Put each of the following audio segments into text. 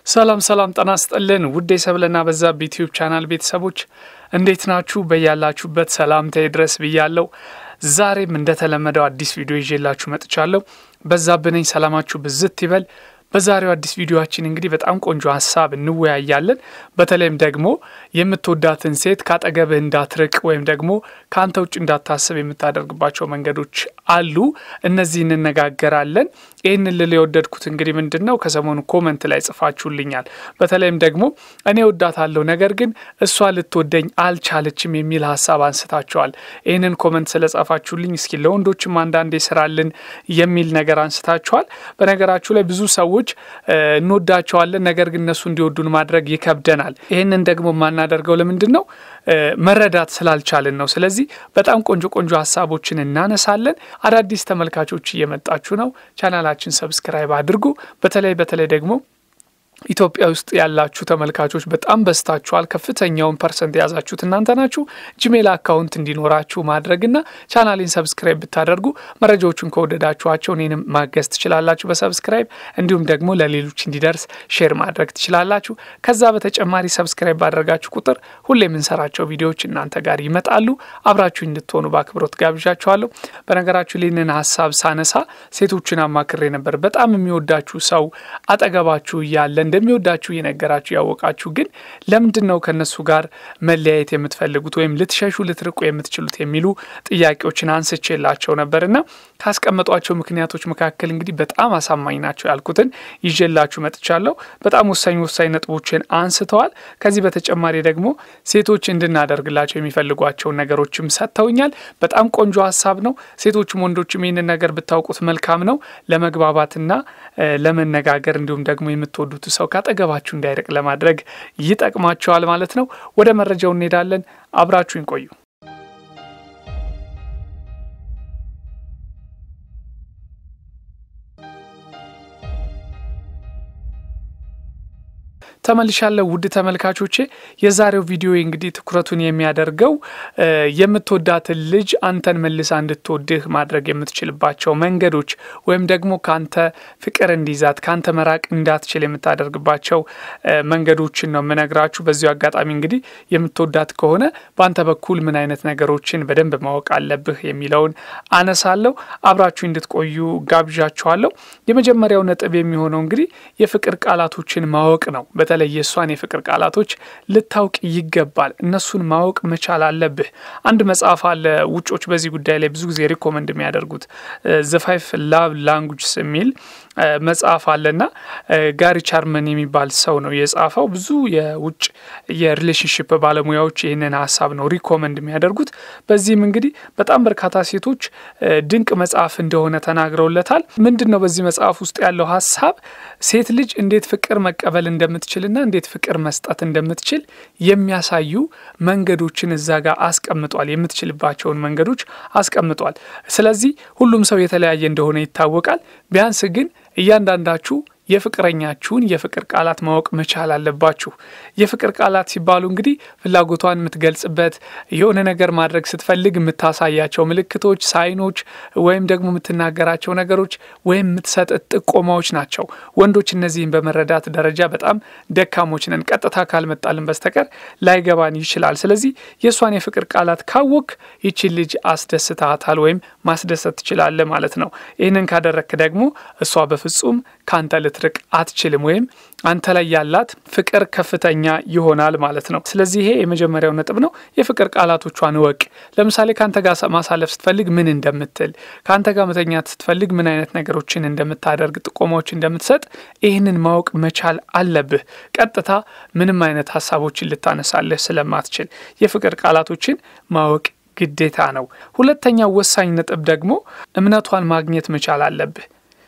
ሰላም ሰላም ጤና ይስጥልን ውድ የሰብለና በዛብህ ዩቲዩብ ቻናል ቤተሰቦች እንዴት ናችሁ? በያላችሁበት ሰላምታዬ ድረስ ብያለሁ። ዛሬም እንደተለመደው አዲስ ቪዲዮ ይዤላችሁ መጥቻለሁ። በዛብህ ነኝ። ሰላማችሁ ብዝት ይበል። በዛሬው አዲስ ቪዲዮችን እንግዲህ በጣም ቆንጆ ሀሳብ እንወያያለን። በተለይም ደግሞ የምትወዳትን ሴት ካጠገብህ እንዳትርቅ ወይም ደግሞ ከአንተ ውጭ እንዳታስብ የምታደርግባቸው መንገዶች አሉ። እነዚህ እንነጋገራለን። ይህንን ልል የወደድኩት እንግዲህ ምንድን ነው ከሰሞኑ ኮመንት ላይ ጽፋችሁልኛል። በተለይም ደግሞ እኔ ወዳታለሁ ነገር ግን እሷ ልትወደኝ አልቻለችም የሚል ሀሳብ አንስታችኋል። ይህንን ኮመንት ስለጻፋችሁልኝ እስኪ ለወንዶችም አንዳንዴ ስራልን የሚል ነገር አንስታችኋል። በነገራችሁ ላይ ብዙ ሰዎች እንወዳቸዋለን ነገር ግን እነሱ እንዲወዱን ማድረግ ይከብደናል። ይህንን ደግሞ የማናደርገው ለምንድን ነው? መረዳት ስላልቻልን ነው። ስለዚህ በጣም ቆንጆ ቆንጆ ሀሳቦችን እናነሳለን። አዳዲስ ተመልካቾች እየመጣችሁ ነው። ቻናላችን ሰብስክራይብ አድርጉ። በተለይ በተለይ ደግሞ ኢትዮጵያ ውስጥ ያላችሁ ተመልካቾች በጣም በዝታችኋል። ከፍተኛውን ፐርሰንት የያዛችሁት እናንተ ናችሁ። ጂሜል አካውንት እንዲኖራችሁ ማድረግና ቻናሌን ሰብስክራይብ ብታደርጉ መረጃዎቹን ከወደዳችኋቸው እኔንም ማገዝ ትችላላችሁ በሰብስክራይብ እንዲሁም ደግሞ ለሌሎች እንዲደርስ ሼር ማድረግ ትችላላችሁ። ከዛ በተጨማሪ ሰብስክራይብ ባደረጋችሁ ቁጥር ሁሌ የምንሰራቸው ቪዲዮዎች እናንተ ጋር ይመጣሉ። አብራችሁ እንድትሆኑ በአክብሮት ጋብዣችኋለሁ። በነገራችሁ ይህንን ሀሳብ ሳነሳ ሴቶችን አማክሬ ነበር። በጣም የሚወዳችሁ ሰው አጠገባችሁ እያለ እንደሚወዳችሁ እየነገራችሁ ያወቃችሁ ግን ለምንድን ነው ከነሱ ጋር መለያየት የምትፈልጉት ወይም ልትሸሹ ልትርቁ የምትችሉት የሚሉ ጥያቄዎችን አንስቼላቸው ነበርና ካስቀመጧቸው ምክንያቶች መካከል እንግዲህ በጣም አሳማኝ ናቸው ያልኩትን ይዤላችሁ መጥቻለሁ። በጣም ወሳኝ ወሳኝ ነጥቦችን አንስተዋል። ከዚህ በተጨማሪ ደግሞ ሴቶች እንድናደርግላቸው የሚፈልጓቸውን ነገሮችም ሰጥተውኛል። በጣም ቆንጆ ሀሳብ ነው። ሴቶችም ወንዶችም ይህንን ነገር ብታውቁት መልካም ነው። ለመግባባትና ለመነጋገር እንዲሁም ደግሞ የምትወዱት ሰው ካጠገባችሁ እንዳይርቅ ለማድረግ ይጠቅማቸዋል ማለት ነው። ወደ መረጃው እንሄዳለን። አብራችሁን ቆዩ። ተመልሻለሁ ውድ ተመልካቾቼ። የዛሬው ቪዲዮ እንግዲህ ትኩረቱን የሚያደርገው የምትወዳትን ልጅ አንተን መልሳ እንድትወድህ ማድረግ የምትችልባቸው መንገዶች ወይም ደግሞ ከአንተ ፍቅር እንዲይዛት ከአንተ መራቅ እንዳትችል የምታደርግባቸው መንገዶችን ነው የምነግራችሁ። በዚሁ አጋጣሚ እንግዲህ የምትወዳት ከሆነ በአንተ በኩል ምን አይነት ነገሮችን በደንብ ማወቅ አለብህ የሚለውን አነሳለሁ። አብራችሁ እንድትቆዩ ጋብዣችኋለሁ። የመጀመሪያው ነጥብ የሚሆነው እንግዲህ የፍቅር ቃላቶችን ማወቅ ነው። በተለይ የእሷን የፍቅር ቃላቶች ልታውቅ ይገባል። እነሱን ማወቅ መቻል አለብህ። አንድ መጽሐፍ አለ ውጮች በዚህ ጉዳይ ላይ ብዙ ጊዜ ሪኮመንድ የሚያደርጉት ዘ ፋይቭ ላቭ ላንጉጅስ የሚል መጽሐፍ አለና ጋሪ ቻርመን የሚባል ሰው ነው የጻፈው። ብዙ የውጭ የሪሌሽንሽፕ ባለሙያዎች ይህንን ሀሳብ ነው ሪኮመንድ የሚያደርጉት። በዚህም እንግዲህ በጣም በርካታ ሴቶች ድንቅ መጽሐፍ እንደሆነ ተናግረውለታል። ምንድን ነው በዚህ መጽሐፍ ውስጥ ያለው ሀሳብ ሴት ልጅ እንዴት ፍቅር መቀበል እንደምትችልና እንዴት ፍቅር መስጠት እንደምትችል የሚያሳዩ መንገዶችን እዛ ጋር አስቀምጧል። የምትችልባቸውን መንገዶች አስቀምጧል። ስለዚህ ሁሉም ሰው የተለያየ እንደሆነ ይታወቃል። ቢያንስ ግን እያንዳንዳችሁ የፍቅረኛችሁን የፍቅር ቃላት ማወቅ መቻል አለባችሁ። የፍቅር ቃላት ሲባሉ እንግዲህ ፍላጎቷን የምትገልጽበት የሆነ ነገር ማድረግ ስትፈልግ የምታሳያቸው ምልክቶች፣ ሳይኖች ወይም ደግሞ የምትናገራቸው ነገሮች ወይም የምትሰጥ ጥቆማዎች ናቸው። ወንዶች እነዚህን በመረዳት ደረጃ በጣም ደካሞች ነን። ቀጥታ ካልመጣልን በስተቀር ላይገባን ይችላል። ስለዚህ የእሷን የፍቅር ቃላት ካወቅ ይችን ልጅ አስደስታታል ወይም ማስደሰት ትችላለ ማለት ነው። ይህንን ካደረክ ደግሞ እሷ በፍጹም ከአንተ ልትርቅ አትችልም ወይም አንተ ላይ ያላት ፍቅር ከፍተኛ ይሆናል ማለት ነው። ስለዚህ ይሄ የመጀመሪያው ነጥብ ነው። የፍቅር ቃላቶቿን እወቅ። ለምሳሌ ከአንተ ጋር ማሳለፍ ስትፈልግ ምን እንደምትል፣ ከአንተ ጋር መተኛት ስትፈልግ ምን አይነት ነገሮችን እንደምታደርግ፣ ጥቆማዎች እንደምትሰጥ ይህንን ማወቅ መቻል አለብህ። ቀጥታ ምንም አይነት ሀሳቦችን ልታነሳለህ ስለማትችል የፍቅር ቃላቶችን ማወቅ ግዴታ ነው። ሁለተኛው ወሳኝ ነጥብ ደግሞ እምነቷን ማግኘት መቻል አለብህ።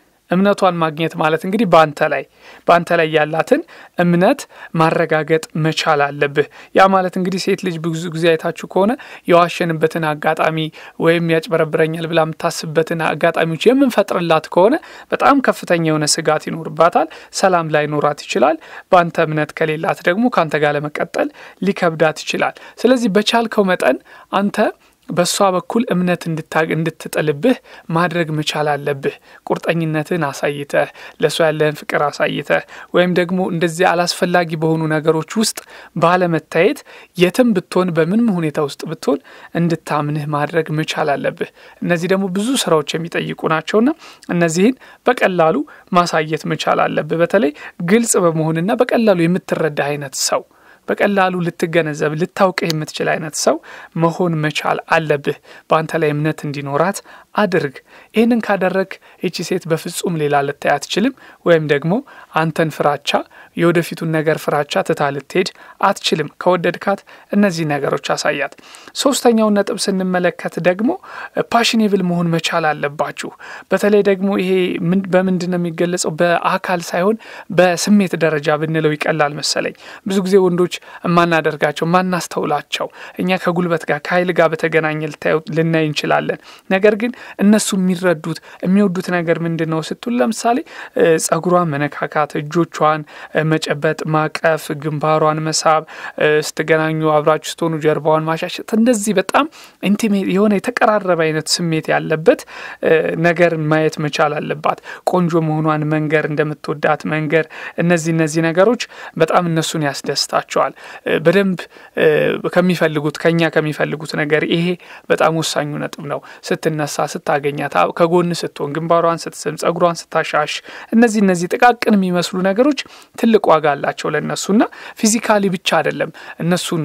እምነቷን ማግኘት ማለት እንግዲህ በአንተ ላይ በአንተ ላይ ያላትን እምነት ማረጋገጥ መቻል አለብህ። ያ ማለት እንግዲህ ሴት ልጅ ብዙ ጊዜ አይታችሁ ከሆነ የዋሸንበትን አጋጣሚ ወይም ያጭበረብረኛል ብላ የምታስብበትን አጋጣሚዎች የምንፈጥርላት ከሆነ በጣም ከፍተኛ የሆነ ስጋት ይኖርባታል። ሰላም ላይኖራት ይችላል። በአንተ እምነት ከሌላት ደግሞ ከአንተ ጋር ለመቀጠል ሊከብዳት ይችላል። ስለዚህ በቻልከው መጠን አንተ በእሷ በኩል እምነት እንድትጥልብህ ማድረግ መቻል አለብህ። ቁርጠኝነትን አሳይተህ ለእሷ ያለህን ፍቅር አሳይተህ ወይም ደግሞ እንደዚህ አላስፈላጊ በሆኑ ነገሮች ውስጥ ባለመታየት የትም ብትሆን በምንም ሁኔታ ውስጥ ብትሆን እንድታምንህ ማድረግ መቻል አለብህ። እነዚህ ደግሞ ብዙ ስራዎች የሚጠይቁ ናቸውና እነዚህን በቀላሉ ማሳየት መቻል አለብህ። በተለይ ግልጽ በመሆንና በቀላሉ የምትረዳ አይነት ሰው በቀላሉ ልትገነዘብ ልታውቅህ የምትችል አይነት ሰው መሆን መቻል አለብህ። በአንተ ላይ እምነት እንዲኖራት አድርግ። ይህንን ካደረግ ይቺ ሴት በፍጹም ሌላ ልታይ አትችልም። ወይም ደግሞ አንተን ፍራቻ የወደፊቱን ነገር ፍራቻ ትታ ልትሄድ አትችልም። ከወደድካት እነዚህ ነገሮች አሳያት። ሶስተኛውን ነጥብ ስንመለከት ደግሞ ፓሽኔብል መሆን መቻል አለባችሁ። በተለይ ደግሞ ይሄ በምንድን ነው የሚገለጸው? በአካል ሳይሆን በስሜት ደረጃ ብንለው ይቀላል መሰለኝ። ብዙ ጊዜ ወንዶች የማናደርጋቸው ማናስተውላቸው እኛ ከጉልበት ጋር ከኃይል ጋር በተገናኘ ልናይ እንችላለን። ነገር ግን እነሱ የሚረዱት የሚወዱት ነገር ምንድን ነው ስትሉ ለምሳሌ ጸጉሯን መነካካት፣ እጆቿን መጨበጥ፣ ማቀፍ፣ ግንባሯን መሳብ፣ ስትገናኙ አብራችሁ ስትሆኑ ጀርባዋን ማሻሸት፣ እንደዚህ በጣም ኢንቲሜት የሆነ የተቀራረበ አይነት ስሜት ያለበት ነገርን ማየት መቻል አለባት። ቆንጆ መሆኗን መንገር፣ እንደምትወዳት መንገር፣ እነዚህ እነዚህ ነገሮች በጣም እነሱን ያስደስታቸዋል። በደንብ ከሚፈልጉት ከኛ ከሚፈልጉት ነገር ይሄ በጣም ወሳኙ ነጥብ ነው። ስትነሳ፣ ስታገኛት፣ ከጎን ስትሆን፣ ግንባሯን ስትስም፣ ጸጉሯን ስታሻሽ፣ እነዚህ እነዚህ ጥቃቅን የሚመስሉ ነገሮች ትልቅ ዋጋ አላቸው ለእነሱና ፊዚካሊ ብቻ አይደለም እነሱን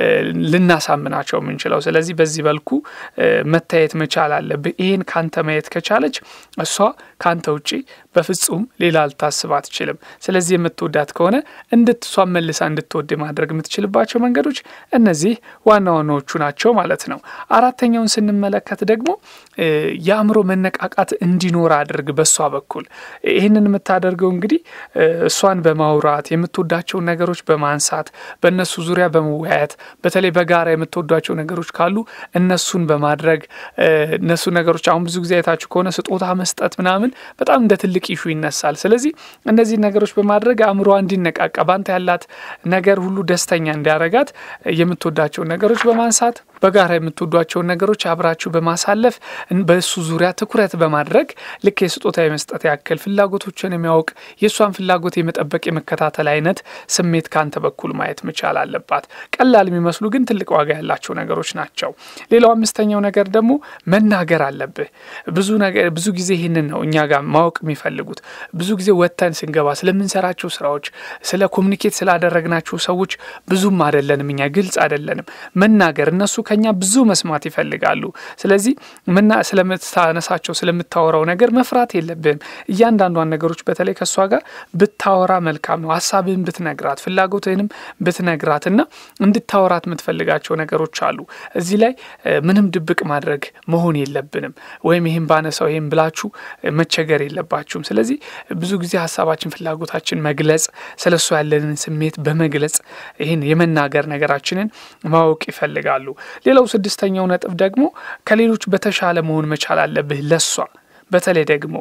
ልናሳምናቸው የምንችለው። ስለዚህ በዚህ መልኩ መታየት መቻል አለብህ። ይህን ካንተ ማየት ከቻለች እሷ ካንተ ውጪ በፍጹም ሌላ ልታስብ አትችልም። ስለዚህ የምትወዳት ከሆነ እንድትሷን መልሳ እንድትወድ ማድረግ የምትችልባቸው መንገዶች እነዚህ ዋና ዋናዎቹ ናቸው ማለት ነው። አራተኛውን ስንመለከት ደግሞ የአእምሮ መነቃቃት እንዲኖር አድርግ። በእሷ በኩል ይህንን የምታደርገው እንግዲህ እሷን በማውራት የምትወዳቸውን ነገሮች በማንሳት በእነሱ ዙሪያ በመወያየት በተለይ በጋራ የምትወዷቸው ነገሮች ካሉ እነሱን በማድረግ እነሱ ነገሮች አሁን ብዙ ጊዜ አይታችሁ ከሆነ ስጦታ መስጠት ምናምን በጣም እንደ ትልቅ ኢሹ ይነሳል። ስለዚህ እነዚህ ነገሮች በማድረግ አእምሯ እንዲነቃቃ በአንተ ያላት ነገር ሁሉ ደስተኛ እንዲያረጋት የምትወዳቸውን ነገሮች በማንሳት በጋራ የምትወዷቸውን ነገሮች አብራችሁ በማሳለፍ በእሱ ዙሪያ ትኩረት በማድረግ ልክ የስጦታ የመስጠት ያክል ፍላጎቶችን የሚያውቅ የእሷን ፍላጎት የመጠበቅ የመከታተል አይነት ስሜት ካንተ በኩል ማየት መቻል አለባት። ቀላል የሚመስሉ ግን ትልቅ ዋጋ ያላቸው ነገሮች ናቸው። ሌላው አምስተኛው ነገር ደግሞ መናገር አለብህ። ብዙ ነገር ብዙ ጊዜ ይህንን ነው እኛ ጋር ማወቅ የሚፈልጉት። ብዙ ጊዜ ወጥተን ስንገባ ስለምንሰራቸው ስራዎች፣ ስለ ኮሚኒኬት ስላደረግናቸው ሰዎች ብዙም አይደለንም፣ እኛ ግልጽ አይደለንም። መናገር እነሱ ከኛ ብዙ መስማት ይፈልጋሉ። ስለዚህ ምና ስለምታነሳቸው ስለምታወራው ነገር መፍራት የለብህም። እያንዳንዷን ነገሮች በተለይ ከእሷ ጋር ብታወራ መልካም ነው። ሀሳብህን ብትነግራት፣ ፍላጎትህንም ብትነግራት እና እንድታወራት የምትፈልጋቸው ነገሮች አሉ። እዚህ ላይ ምንም ድብቅ ማድረግ መሆን የለብንም። ወይም ይህም ባነሳው ይህም ብላችሁ መቸገር የለባችሁም። ስለዚህ ብዙ ጊዜ ሀሳባችን፣ ፍላጎታችን መግለጽ ስለ እሷ ያለንን ስሜት በመግለጽ ይህን የመናገር ነገራችንን ማወቅ ይፈልጋሉ። ሌላው ስድስተኛው ነጥብ ደግሞ ከሌሎች በተሻለ መሆን መቻል አለብህ ለሷ በተለይ ደግሞ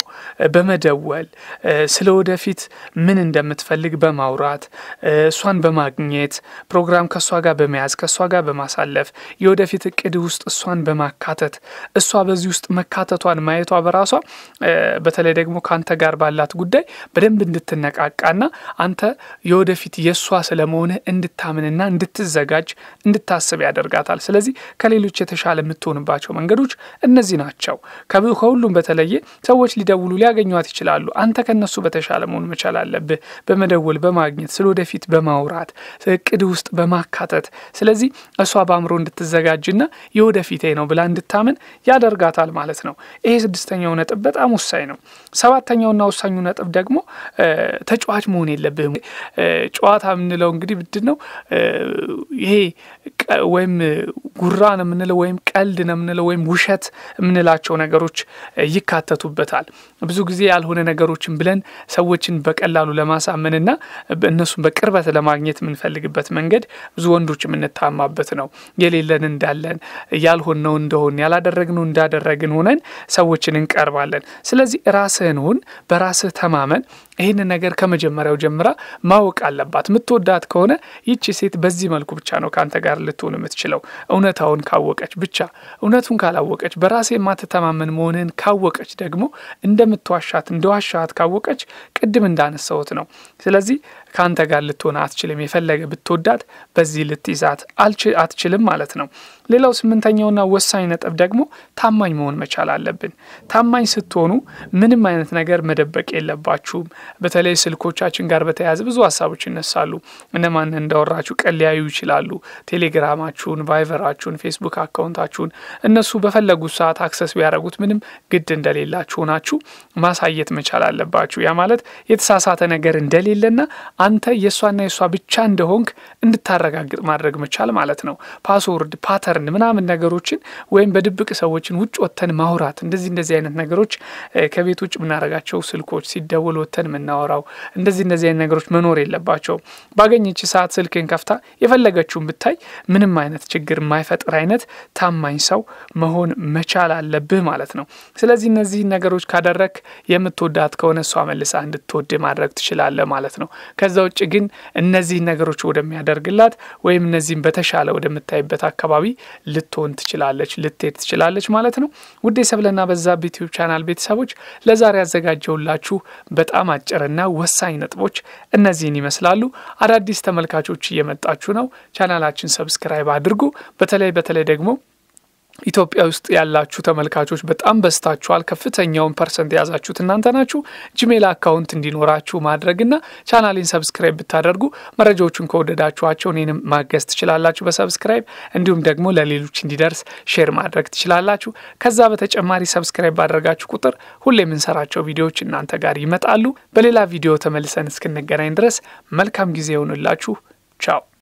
በመደወል ስለ ወደፊት ምን እንደምትፈልግ በማውራት እሷን በማግኘት ፕሮግራም ከእሷ ጋር በመያዝ ከእሷ ጋር በማሳለፍ የወደፊት እቅድ ውስጥ እሷን በማካተት እሷ በዚህ ውስጥ መካተቷን ማየቷ በራሷ በተለይ ደግሞ ከአንተ ጋር ባላት ጉዳይ በደንብ እንድትነቃቃና አንተ የወደፊት የእሷ ስለመሆንህ እንድታምንና እንድትዘጋጅ እንድታስብ ያደርጋታል። ስለዚህ ከሌሎች የተሻለ የምትሆንባቸው መንገዶች እነዚህ ናቸው። ከሁሉም በተለየ ሰዎች ሊደውሉ ሊያገኟት ይችላሉ። አንተ ከነሱ በተሻለ መሆን መቻል አለብህ። በመደወል በማግኘት ስለ ወደፊት በማውራት እቅድ ውስጥ በማካተት ስለዚህ እሷ በአእምሮ እንድትዘጋጅና የወደፊቴ ነው ብላ እንድታምን ያደርጋታል ማለት ነው። ይሄ ስድስተኛው ነጥብ በጣም ወሳኝ ነው። ሰባተኛውና ወሳኙ ነጥብ ደግሞ ተጫዋች መሆን የለብህም። ጨዋታ የምንለው እንግዲህ ምንድን ነው? ይሄ ወይም ጉራ ነው የምንለው ወይም ቀልድ ነው የምንለው ወይም ውሸት የምንላቸው ነገሮች ይካተቱበታል። ብዙ ጊዜ ያልሆነ ነገሮችን ብለን ሰዎችን በቀላሉ ለማሳመንና እነሱን በቅርበት ለማግኘት የምንፈልግበት መንገድ ብዙ ወንዶች የምንታማበት ነው። የሌለን እንዳለን፣ ያልሆነው እንደሆን፣ ያላደረግነው እንዳደረግን ሆነን ሰዎችን እንቀርባለን። ስለዚህ ራስህን ሁን፣ በራስህ ተማመን። ይህንን ነገር ከመጀመሪያው ጀምራ ማወቅ አለባት። የምትወዳት ከሆነ ይቺ ሴት በዚህ መልኩ ብቻ ነው ከአንተ ጋር ልትሆን የምትችለው። እውነት እውነታውን ካወቀች ብቻ። እውነቱን ካላወቀች በራሴ የማትተማመን መሆንህን ካወቀች ደግሞ እንደምትዋሻት እንደዋሻት ካወቀች ቅድም እንዳነሳሁት ነው። ስለዚህ ከአንተ ጋር ልትሆን አትችልም። የፈለገ ብትወዳት በዚህ ልትይዛት አትችልም ማለት ነው። ሌላው ስምንተኛውና ወሳኝ ነጥብ ደግሞ ታማኝ መሆን መቻል አለብን። ታማኝ ስትሆኑ ምንም አይነት ነገር መደበቅ የለባችሁም። በተለይ ስልኮቻችን ጋር በተያያዘ ብዙ ሀሳቦች ይነሳሉ። እነማን እንዳወራችሁ ቀን ሊያዩ ይችላሉ። ቴሌግራማችሁን፣ ቫይቨራችሁን፣ ፌስቡክ አካውንታችሁን እነሱ በፈለጉት ሰዓት አክሰስ ቢያደርጉት ምንም ግድ እንደሌላችሁ ናችሁ ማሳየት መቻል አለባችሁ። ያ ማለት የተሳሳተ ነገር እንደሌለና አንተ የእሷና የእሷ ብቻ እንደሆንክ እንድታረጋግጥ ማድረግ መቻል ማለት ነው። ፓስወርድ ፓተርን ምናምን ነገሮችን ወይም በድብቅ ሰዎችን ውጭ ወጥተን ማውራት እንደዚህ እንደዚህ አይነት ነገሮች ከቤት ውጭ የምናደርጋቸው ስልኮች ሲደውል ወጥተን የምናወራው እንደዚህ እንደዚህ አይነት ነገሮች መኖር የለባቸውም። ባገኘች ሰዓት ስልክን ከፍታ የፈለገችውን ብታይ ምንም አይነት ችግር የማይፈጥር አይነት ታማኝ ሰው መሆን መቻል አለብህ ማለት ነው። ስለዚህ እነዚህን ነገሮች ካደረግ የምትወዳት ከሆነ እሷ መልሳ እንድትወድ ማድረግ ትችላለህ ማለት ነው። ከዛ ውጭ ግን እነዚህን ነገሮች ወደሚያደርግላት ወይም እነዚህን በተሻለ ወደምታይበት አካባቢ ልትሆን ትችላለች፣ ልትሄድ ትችላለች ማለት ነው። ውድ የሰብለና በዛብህ ዩቲዩብ ቻናል ቤተሰቦች ለዛሬ ያዘጋጀውላችሁ በጣም አጭርና ወሳኝ ነጥቦች እነዚህን ይመስላሉ። አዳዲስ ተመልካቾች እየመጣችሁ ነው። ቻናላችን ሰብስክራይብ አድርጉ። በተለይ በተለይ ደግሞ ኢትዮጵያ ውስጥ ያላችሁ ተመልካቾች በጣም በዝታችኋል። ከፍተኛውን ፐርሰንት የያዛችሁት እናንተ ናችሁ። ጂሜል አካውንት እንዲኖራችሁ ማድረግና ቻናሌን ሰብስክራይብ ብታደርጉ መረጃዎቹን ከወደዳችኋቸው እኔንም ማገዝ ትችላላችሁ በሰብስክራይብ እንዲሁም ደግሞ ለሌሎች እንዲደርስ ሼር ማድረግ ትችላላችሁ። ከዛ በተጨማሪ ሰብስክራይብ ባደረጋችሁ ቁጥር ሁሌ የምንሰራቸው ቪዲዮዎች እናንተ ጋር ይመጣሉ። በሌላ ቪዲዮ ተመልሰን እስክንገናኝ ድረስ መልካም ጊዜ ይሆንላችሁ። ቻው